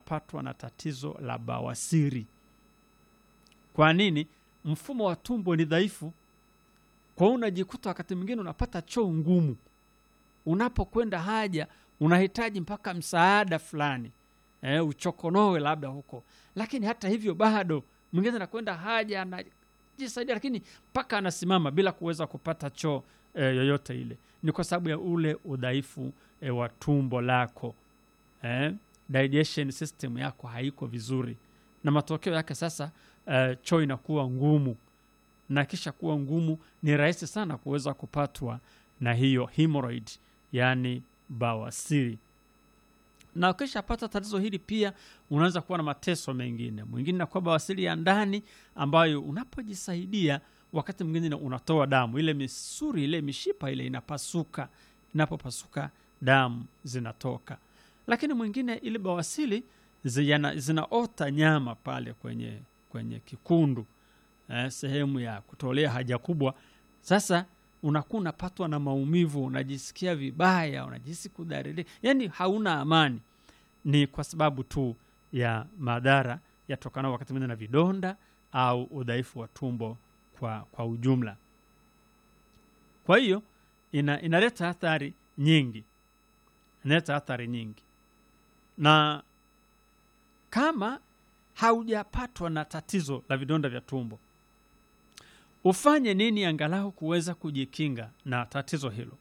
unapatwa na tatizo la bawasiri. Kwa nini? Mfumo wa tumbo ni dhaifu, kwa hiyo unajikuta wakati mwingine unapata choo ngumu. Unapokwenda haja unahitaji mpaka msaada fulani eh, uchokonowe labda huko, lakini hata hivyo bado mwingine anakwenda haja anajisaidia, lakini mpaka anasimama bila kuweza kupata choo eh, yoyote ile. Ni kwa sababu ya ule udhaifu eh, wa tumbo lako eh, digestion system yako haiko vizuri, na matokeo yake sasa eh, choo inakuwa ngumu, na kisha kuwa ngumu, ni rahisi sana kuweza kupatwa na hiyo hemorrhoid, yani bawasiri na ukishapata tatizo hili pia unaweza kuwa na mateso mengine. Mwingine nakuwa bawasiri ya ndani, ambayo unapojisaidia wakati mwingine unatoa damu, ile misuri ile mishipa ile inapasuka. Inapopasuka damu zinatoka. Lakini mwingine ile bawasiri zina, zinaota nyama pale kwenye, kwenye kikundu eh, sehemu ya kutolea haja kubwa. Sasa unakuwa unapatwa na maumivu, unajisikia vibaya, unajisi kudhalilika, yani hauna amani. Ni kwa sababu tu ya madhara yatokana wakati mwingine na vidonda au udhaifu wa tumbo kwa, kwa ujumla. Kwa hiyo ina, inaleta athari nyingi, inaleta athari nyingi, na kama haujapatwa na tatizo la vidonda vya tumbo ufanye nini angalau kuweza kujikinga na tatizo hilo?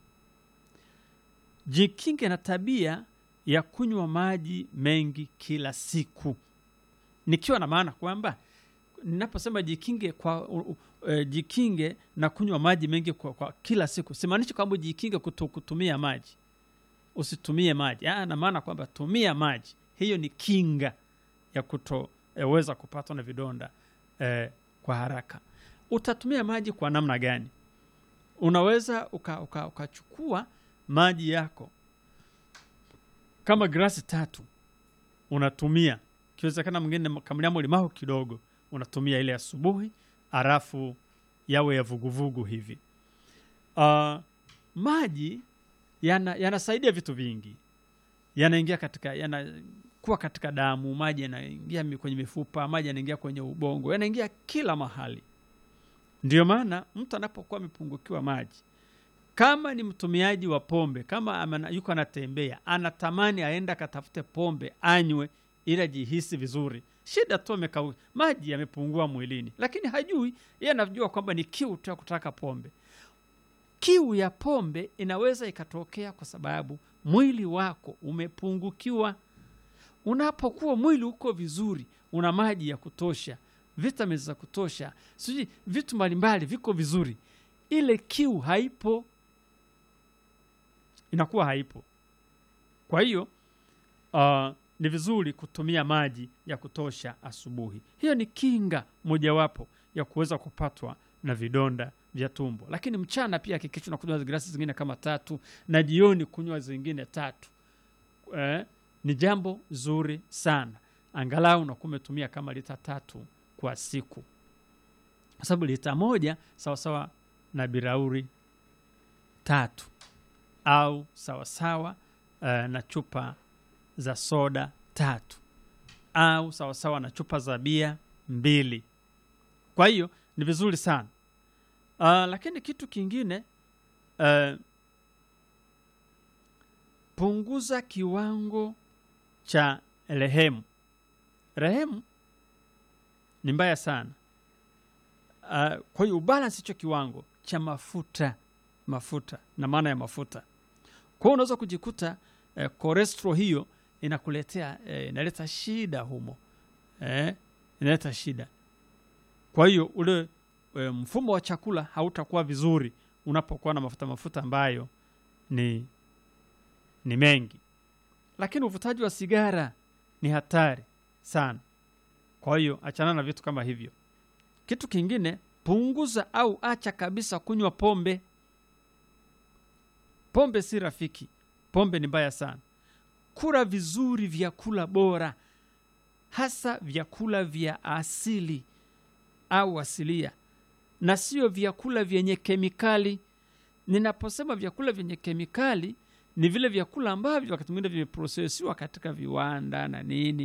Jikinge na tabia ya kunywa maji mengi kila siku, nikiwa na maana kwamba ninaposema jikinge kwa uh, uh, jikinge na kunywa maji mengi kwa, kwa kila siku, simaanishi kwamba jikinge kuto, kutumia maji, usitumie maji. Ah, na maana kwamba tumia maji, hiyo ni kinga ya kutoweza eh, kupatwa na vidonda eh, kwa haraka. Utatumia maji kwa namna gani? Unaweza ukachukua uka, uka maji yako kama glasi tatu unatumia, ikiwezekana mwingine kamliamo limao kidogo, unatumia ile asubuhi, halafu yawe ya vuguvugu hivi. Uh, maji yanasaidia yana vitu vingi, yanaingia katika yanakuwa katika damu, maji yanaingia kwenye mifupa, maji yanaingia kwenye ubongo, yanaingia kila mahali. Ndiyo maana mtu anapokuwa amepungukiwa maji, kama ni mtumiaji wa pombe, kama amana, yuko anatembea, anatamani aenda akatafute pombe anywe ili ajihisi vizuri. Shida tu amekau, maji yamepungua mwilini, lakini hajui yeye, anajua kwamba ni kiu tu ya kutaka pombe. Kiu ya pombe inaweza ikatokea kwa sababu mwili wako umepungukiwa. Unapokuwa mwili uko vizuri, una maji ya kutosha vitamini za kutosha, sijui vitu mbalimbali viko vizuri, ile kiu haipo, inakuwa haipo. Kwa hiyo uh, ni vizuri kutumia maji ya kutosha asubuhi. Hiyo ni kinga mojawapo ya kuweza kupatwa na vidonda vya tumbo. Lakini mchana pia hakikisha unakunywa glasi zingine kama tatu, na jioni kunywa zingine tatu. Eh, ni jambo zuri sana, angalau unakuwa umetumia kama lita tatu kwa siku, kwa sababu lita moja sawasawa na birauri tatu au sawasawa uh, na chupa za soda tatu au sawasawa na chupa za bia mbili. Kwa hiyo ni vizuri sana uh, lakini kitu kingine uh, punguza kiwango cha rehemu. Rehemu ni mbaya sana uh, kwa hiyo ubalansi hicho kiwango cha mafuta mafuta na maana ya mafuta. Kwa hiyo unaweza kujikuta eh, cholesterol hiyo inakuletea eh, inaleta shida humo eh, inaleta shida. Kwa hiyo ule eh, mfumo wa chakula hautakuwa vizuri unapokuwa na mafuta mafuta ambayo ni ni mengi. Lakini uvutaji wa sigara ni hatari sana. Kwa hiyo achana na vitu kama hivyo. Kitu kingine, punguza au acha kabisa kunywa pombe. Pombe si rafiki, pombe ni mbaya sana. Kula vizuri vyakula bora, hasa vyakula vya asili au asilia, na sio vyakula vyenye kemikali. Ninaposema vyakula vyenye kemikali, ni vile vyakula ambavyo wakati mwingine vimeprosesiwa katika viwanda na nini